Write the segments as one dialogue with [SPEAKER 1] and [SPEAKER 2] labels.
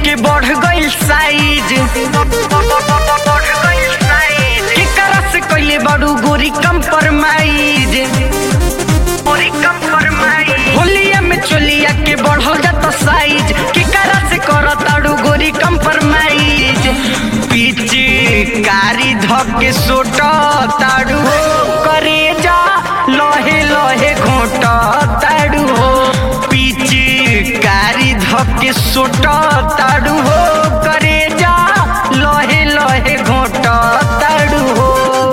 [SPEAKER 1] के बढ़ गइल साइज केकरा से कइले बाड़ू गोरी कंप्रोमाइज होलिया में चोलिया के बढ़ल जाता साइज केकरा से करताड़ू गोरी कंप्रोमाइज पीछे कारी धक के सोट ताड़ू करे जा लहे लहे घोट ताड़ू हो पीछे कारी धक के सोट ताड़ू हो करे जा लहे लहे घोट ताड़ू हो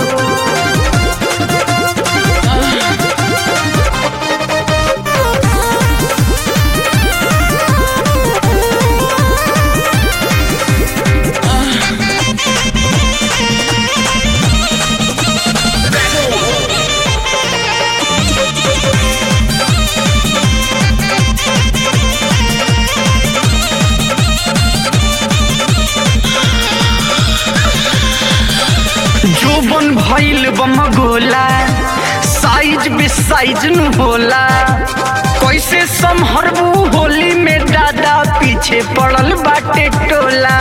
[SPEAKER 1] जोबन भइल बम गोला साइज बे साइज नु होला कैसे संभरबू होली में दादा पीछे पड़ल बाटे टोला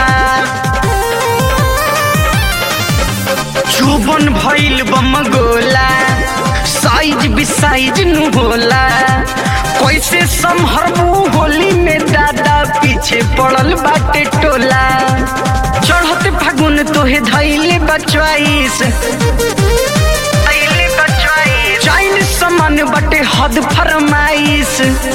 [SPEAKER 1] जोबन भइल बम गोला साइज बे साइज नु होला कैसे संभरबू होली में दादा पीछे पड़ल बाटे टोला चढ़त फागुन तोहे धैले बचवाइस चाइल समान बटे हद फरमाइश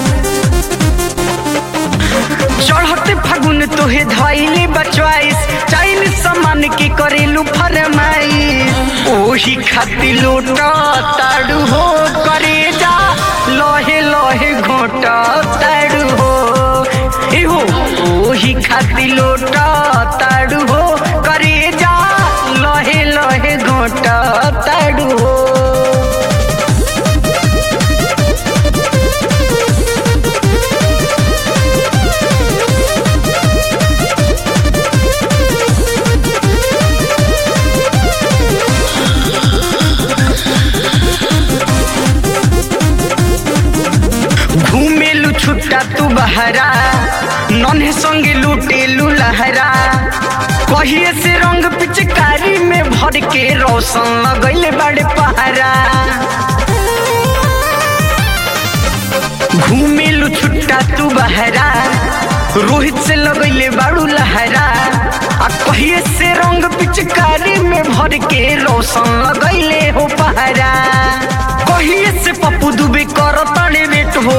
[SPEAKER 1] चढ़त फागुन तोहे धैले बचवाइस चाइल समान के करेलू फरमाइश ओही खाती लोट ताड़ू हो करे जा लहे लहे घोट ताड़ू हो एहो ओही खाती लोट ताड़ू हो करे जा लहे लहे घोट ताड़ू हो घूमेलू छुट्टा तू बहरा नन्हे संगे लूटेलू लहरा कहिए से रंग पिचकारी में भर के रोशन लगैले बड़े पहरा घूमेलू छुट्टा तू बहरा रोहित से लगैले बाड़ू लहरा आ कहिए से रंग पिचकारी में भर के रोशन लगैले हो पहरा कहिए से पप्पू दुबे कर तड़े वेट हो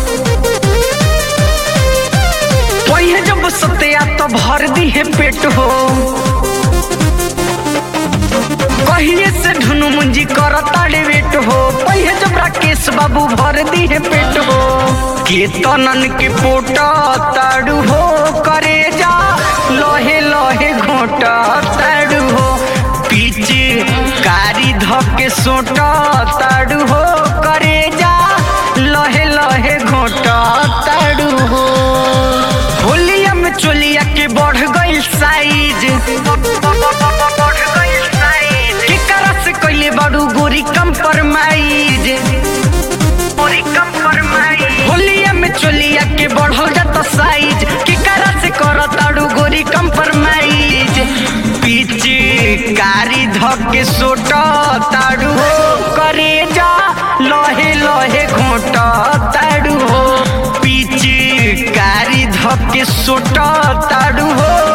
[SPEAKER 1] पहिए जब सत्या तो भर दी है पेट हो कहिए से धुनु मुंजी कर ताड़े वेट हो पहिए जब राकेश बाबू भर दी है पेट हो केतनन के पोट ताड़ू हो करे जा लहे लहे घोट ताड़ू हो पीछे कारी धके सोट ताड़ू हो करे जा लहे लहे घोट ताड़ू हो होलिया में चोलिया के बढ़ गइल साइज केकरा से कइले बाड़ू गोरी कंप्रोमाइज होलिया में चोलिया के बढ़ल जाता साइज केकरा से करताड़ू गोरी कंप्रोमाइज पीछे कारी धके सोट ताड़ू हो करे जा लहे लहे घोट ताड़ू हो पीछे कारी धके सोट ताड़ू हो